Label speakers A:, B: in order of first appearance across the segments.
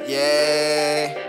A: Yeah.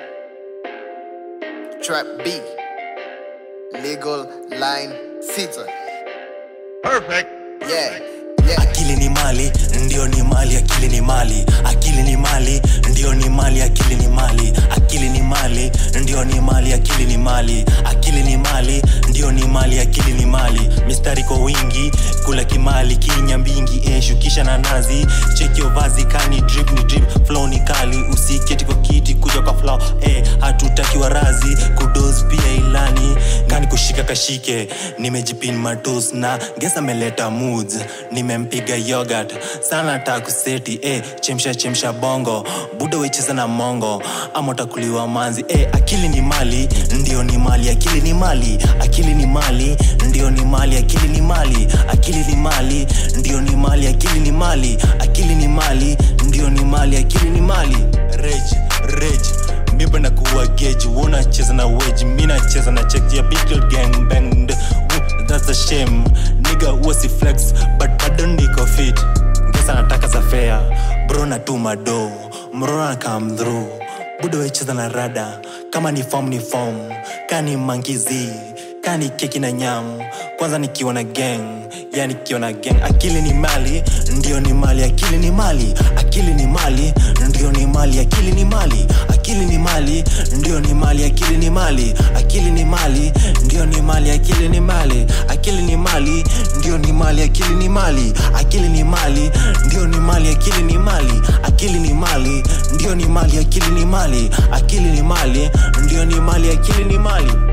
A: Trap B. Legal line sita.
B: Perfect.
A: Yeah. Yeah.
C: akili ni mali ndio ni mali akili ni mali akili ni mali ndio ni mali akili ni mali akili ni mali ndio ni mali akili ni mali akili ni mali ndio ni mali akili ni mali mistari kwa wingi kula kimali kinya mbingi eh, shukisha na nazi cheki vazi kani drip ni drip flow ni kali usiketi kwa kiti kuja kwa flow eh, hatutaki warazi kudos pia ilani kani kushika kashike nimejipin matos na gesa ameleta moods nimempiga yogurt sana takuseti eh, chemsha chemsha bongo buda wecheza na mongo ama utakuliwa manzi eh, akili ni mali ndio ni mali akili ni mali akili ni mali ndio ni mali akili ni mali akili ni mali ndio ni mali akili ni mali akili ni mali ndio ni mali akili ni mali rage rage mipenda kuwa geji unacheza na weji mi nacheza na cheki ya big Little gang bang Woo, that's a shame niga wasi flex but bado niko fit ngesa nataka za fea bro natuma do mrona come through budo wecheza na rada kama ni form ni form kani mankizi kani keki na nyam kwanza nikiwa na gang ya nikiwa na gang akili ni mali ndio ni mali akili ni mali akili ni mali ndio ni mali akili ni mali akili ni mali ndio ni mali akili ni mali akili ni mali ndio ni mali akili ni mali akili ni mali ndio ni mali akili ni mali akili ni mali ndio ni mali akili ni mali akili ni mali ndio ni mali akili ni mali akili ni mali ndio ni mali akili ni mali